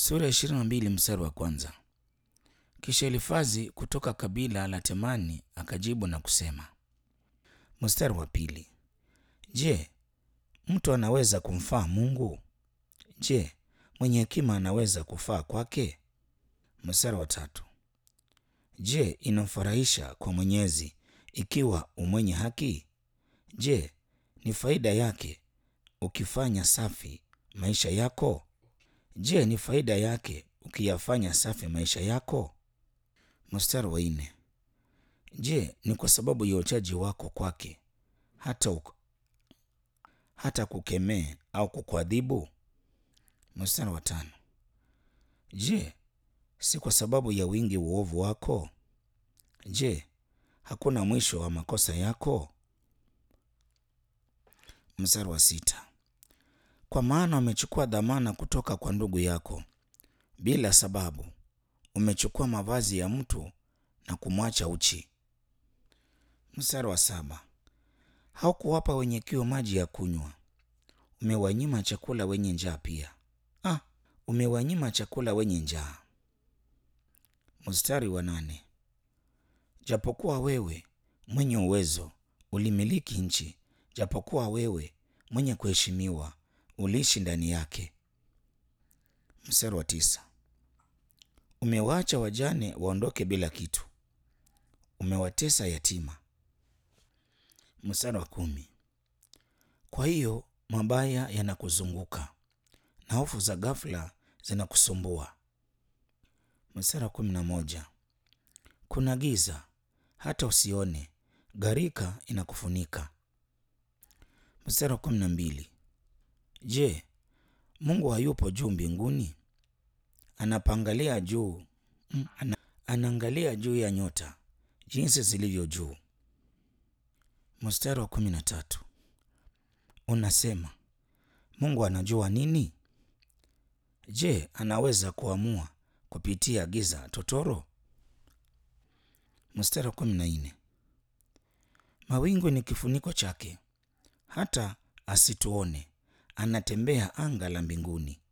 Sura ya ishirini na mbili mstari wa kwanza. Kisha Elifazi kutoka kabila la Temani akajibu na kusema. Mstari wa pili. Je, mtu anaweza kumfaa Mungu? Je, mwenye hekima anaweza kufaa kwake? Mstari wa tatu. Je, inamfurahisha kwa Mwenyezi ikiwa umwenye haki? Je, ni faida yake ukifanya safi maisha yako? Je, ni faida yake ukiyafanya safi maisha yako? Mstari wa nne. Je, ni kwa sababu ya uchaji wako kwake hata, uk- hata kukemee au kukuadhibu? Mstari wa tano. Je, si kwa sababu ya wingi wa uovu wako? Je, hakuna mwisho wa makosa yako? Mstari wa sita. Kwa maana umechukua dhamana kutoka kwa ndugu yako bila sababu, umechukua mavazi ya mtu na kumwacha uchi. Mstari wa saba. Haukuwapa wenye kiu maji ya kunywa, umewanyima chakula wenye njaa pia. Ah, umewanyima chakula wenye njaa. Mstari wa nane. Japokuwa wewe mwenye uwezo ulimiliki nchi, japokuwa wewe mwenye kuheshimiwa uliishi ndani yake. Mstari wa tisa. Umewaacha wajane waondoke bila kitu, umewatesa yatima. Mstari wa kumi. Kwa hiyo mabaya yanakuzunguka na hofu za ghafla zinakusumbua. Mstari wa kumi na moja. Kuna giza hata usione, gharika inakufunika. Mstari wa kumi na mbili. Je, Mungu hayupo juu mbinguni? Anapangalia juu, mm, ana, anaangalia juu ya nyota jinsi zilivyo juu. Mstari wa kumi na tatu. Unasema Mungu anajua nini? Je, anaweza kuamua kupitia giza totoro? Mstari wa kumi na nne. Mawingu ni kifuniko chake, hata asituone, anatembea anga la mbinguni.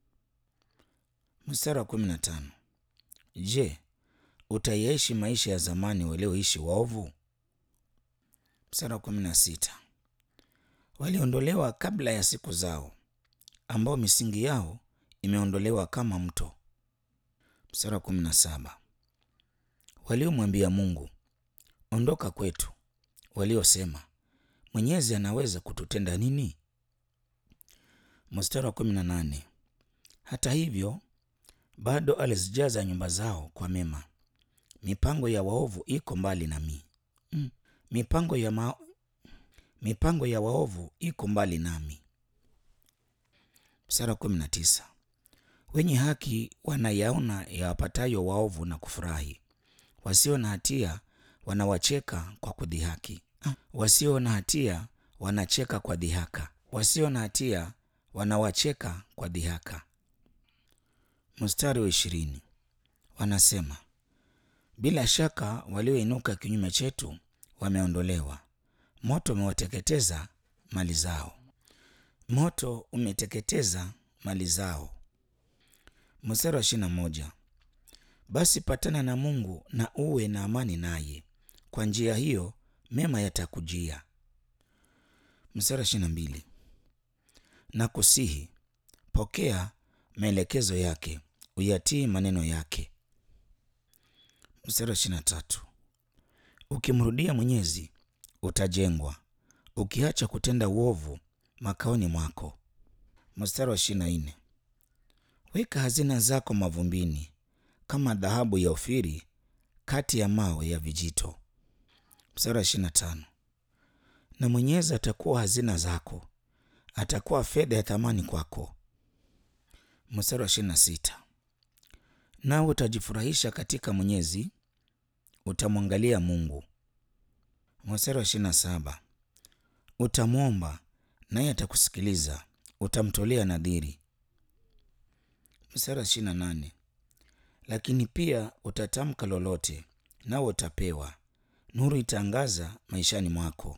Mstari wa kumi na tano. Je, utaishi maisha ya zamani walioishi waovu? Mstari wa kumi na sita. Waliondolewa kabla ya siku zao, ambao misingi yao imeondolewa kama mto. Mstari wa kumi na saba. Waliomwambia Mungu, ondoka kwetu, waliosema Mwenyezi anaweza kututenda nini? Mstari wa kumi na nane. Hata hivyo bado alizijaza nyumba zao kwa mema, mipango ya waovu iko mbali nami. Mm. Mipango ya ma... mipango ya waovu iko mbali nami. Mstari wa kumi na tisa. Wenye haki wanayaona yawapatayo waovu na kufurahi, wasio na hatia wanawacheka kwa kudhihaki. Ah, wasio na hatia wanacheka kwa dhihaka, wasio na hatia wanawacheka kwa dhihaka. Mstari wa ishirini. Wanasema, bila shaka walioinuka kinyume chetu wameondolewa, moto umewateketeza mali zao, moto umeteketeza mali zao. Mstari wa ishirini na moja. Basi patana na Mungu na uwe na amani naye, kwa njia hiyo mema yatakujia. Mstari wa ishirini na mbili. Na kusihi pokea maelekezo yake, uyatii maneno yake. Mstari wa ishirini na tatu. Ukimrudia Mwenyezi utajengwa, ukiacha kutenda uovu makaoni mwako. Mstari wa ishirini na nne. Weka hazina zako mavumbini kama dhahabu ya Ofiri kati ya mawe ya vijito. Mstari wa ishirini na tano. Na Mwenyezi atakuwa hazina zako, atakuwa fedha ya thamani kwako. Mstari wa ishirini na sita. Nawe utajifurahisha katika Mwenyezi, utamwangalia Mungu. Mstari wa ishirini na saba. Utamwomba naye atakusikiliza, utamtolea nadhiri. Mstari wa ishirini na nane. Lakini pia utatamka lolote, nawe utapewa, nuru itaangaza maishani mwako.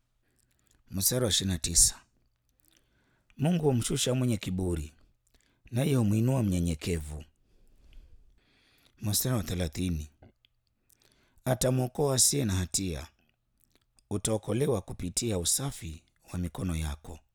Mstari wa ishirini na tisa. Mungu humshusha mwenye kiburi, naye humwinua mnyenyekevu. Mstari wa thelathini, atamwokoa asiye na hatia, utaokolewa kupitia usafi wa mikono yako.